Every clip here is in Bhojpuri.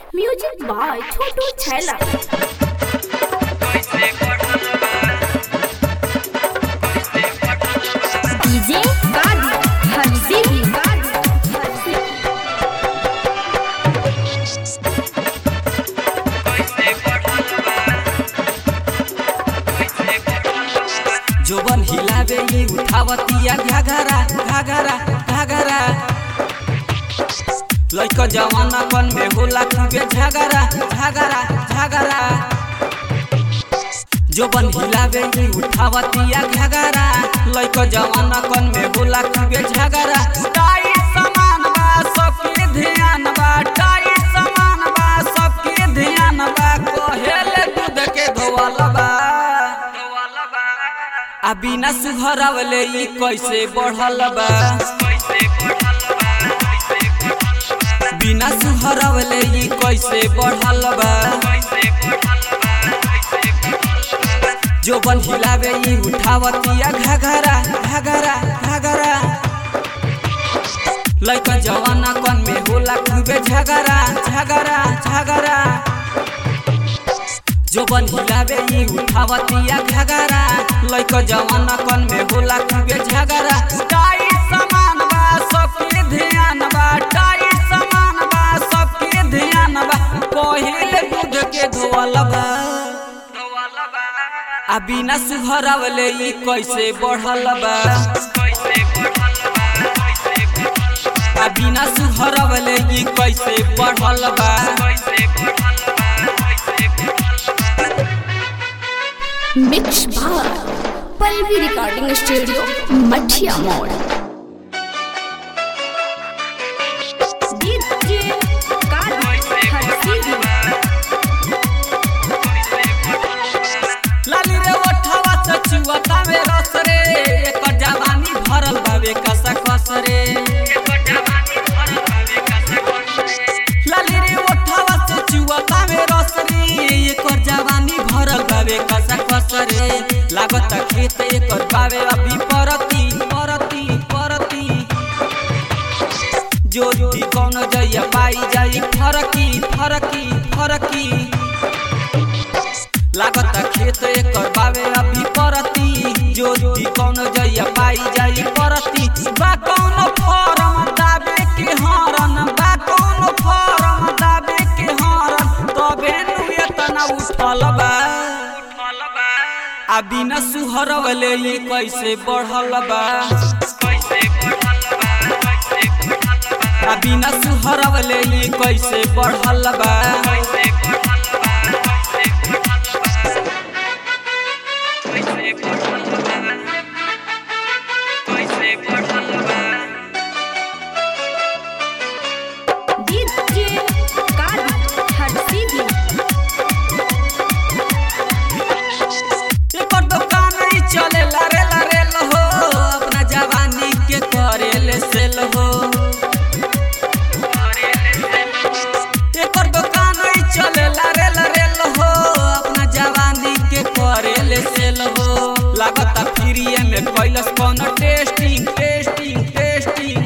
म्यूजिक बाय छोटू छैला डीजे गाड़ी हंसी जोबन हिलावे ई उठावतिया घाघरा घाघरा घाघरा लइका जवाना कन में होला खूबे झगड़ा झगड़ा झगड़ा जोबन हिलावे ई उठावतिया घाघरा लइका जवाना कन में होला खूबे झगड़ा टाई समान बा सबके ध्यान बा टाई समान बा सबके ध्यान बा कहेले दूध के धोवल बा आ बिना सुघरवले ई कैसे बढ़ल बा बिना सुघरवले ई कैसे बढ़ल बा जो बन हिलावे ई उठावतिया घाघरा घाघरा घाघरा लइका जवाना कन में होला खूबे झगड़ा झगड़ा झगड़ा जो बन हिलावे ई उठावतिया घाघरा लइका जवाना कन में होला खूबे झगड़ा टाई समान बा सबके ध्यान बा टाई समान बा सबके ध्यान बा पहिले दूध के धोवल बा आ बिना सुघरवले ई कैसे बढ़ल बा आ बिना सुघरवले ई कैसे बढ़ल बा mix by Pallavi recording studio मठिया मोड़ डीजे गाड़ी हंसी लाली रे ओठवा से चुवता में रस रे एकर जवानी भरल बावे कसा कस रे लाली रे ओठवा से चुवता में रस रे एकर जवानी भरल बावे कसा कस रे लागत खेत एकर बावे अभी परती परती परती जोड़ी कौन जइया पाई जाई फरकी फरकी फरकी लागत खेत एकर बावे अभी परती जोड़ी कौन जइया पाई जाई परती बा कौन फॉर्म दाबे के हरन बा कौन फॉर्म दाबे के हरन तबे नु एतना उठल बा आ बिना सुहरवले ई कैसे बढ़ल बा आ बिना सुहरवले ई कैसे बढ़ल बा डीजे गाड़ी हंसी एकर दुकान ही चले लारे लारे हो अपना जवानी के करे ले सेल हो एकर दुकान ही चले लारे लारे हो अपना जवानी के करे ले सेल हो लागता फ्रीए में कैलस कौन टेस्टिंग टेस्टिंग टेस्टिंग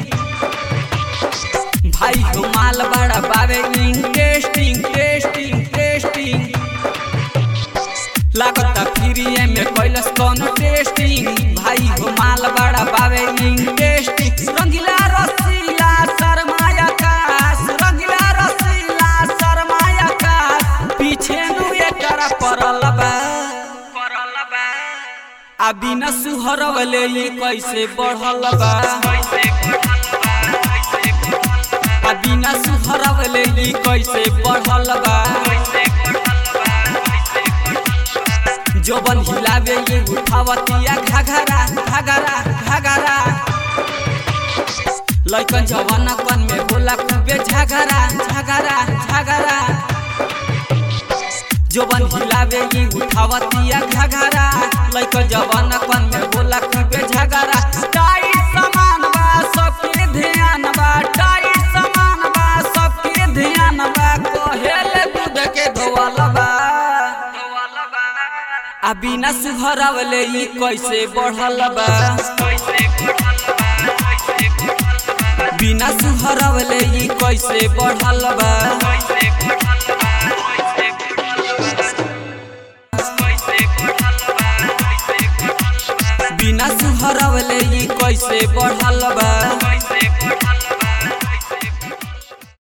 भाई हो माल बड़ा बावे टेस्टिंग टेस्टिंग टेस्टिंग लागता फ्रीए में कैलस कौन टेस्टिंग भाई हो माल बड़ा बावे टेस्टिंग रंगीला रसीला शर्माया काश रंगीला रसीला शर्माया काश पीछे नु एकरा परल बा आ बिना सुहरवले ई कैसे बढ़ल बा आ बिना सुहरवले ई कैसे बढ़ल बा जोबन हिलावे ये उठावतिया घाघरा घाघरा घाघरा लइकन जवाना कन में बोला खूबे झगड़ा झगड़ा झगड़ा जोबन हिलावे ये उठावतिया घाघरा लइकन जवाना कन में बोला खूबे झगड़ा टाई समान बा सबके ध्यान बा टाई समान बा सबके ध्यान बा कहेले दूध के धोवल बा आ बिना सुघरवले ई कैसे बढ़ल बा बिना सुघरवले ई कैसे बढ़ल बा बिना सुहरवले ई कैसे बढ़ल बा